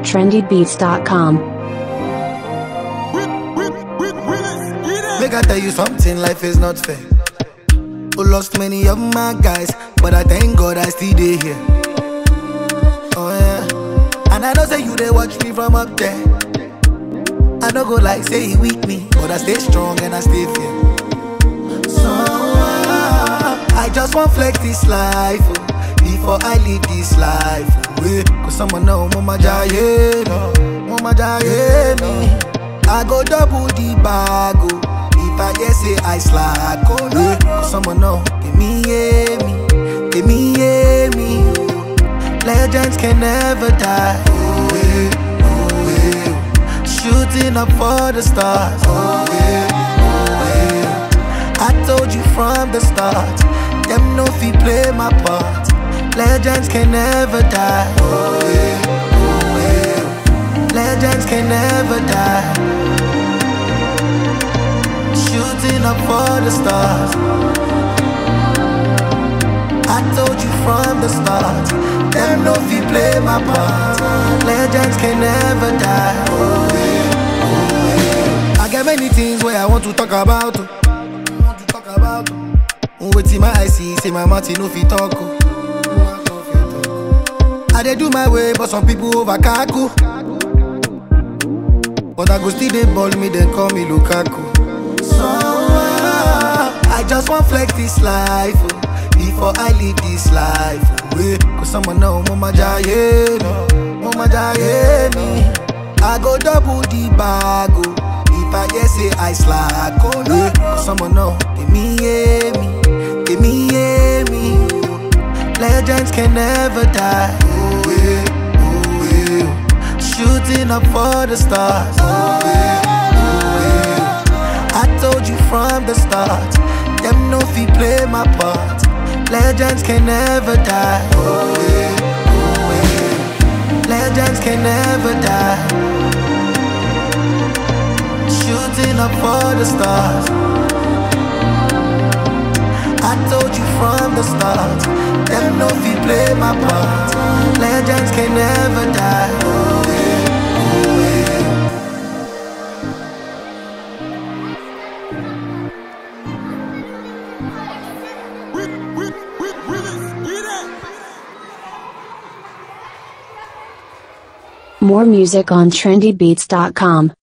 trendybeats.com. Make I tell you something, life is not fair. Who lost many of my guys, but I thank God I still dey here. Oh yeah, and I know say you they watch me from up there. I don't go like say he weak me, but I stay strong and I stay fair. So ah, I just want flex this life oh, before I leave this life. oh, Yeah, cause someone know mama jaye, mama jaye me. I go double the bag oh, if I hear say I slack. Oh yeah, cause someone know give me yeah me, give me yeah me. oh. Legends can never die. Oh yeah, oh yeah. Shooting up for the stars. Oh yeah, oh yeah. I told you from the start, them no fi play my part. Legends can never die. Oh yeah, oh yeah. Legends can never die. Shooting up for the stars. I told you from the start, them no fi play my part. Legends can never die. Oh yeah, oh yeah. I get many things where I want to talk about. oh. Want to talk about. oh. Wetin my eye see, say my mouth e no fit talk. oh. I dey do my way, but some people over kaku. But I go still dey ball me, then call me Lukaku. So ah, I just want flex this life oh, before I leave this life. Oh, yeah. Cause someone know mama jaye, mama jaye me. I go double the bag oh, if I hear say I slack. Oh yeah. Cause someone know give me yeah me, give me yeah me. oh. Legends can never die. Oh yeah, oh yeah. Shooting up for the stars. Oh yeah, oh yeah. I told you from the start, them no fi play my part. Legends can never die. Oh yeah, oh yeah. Legends can never die. Shooting up for the stars. I told you from the start, them no fi play my part. Legends can never die. Oh yeah, oh yeah. More music on trendybeats.com.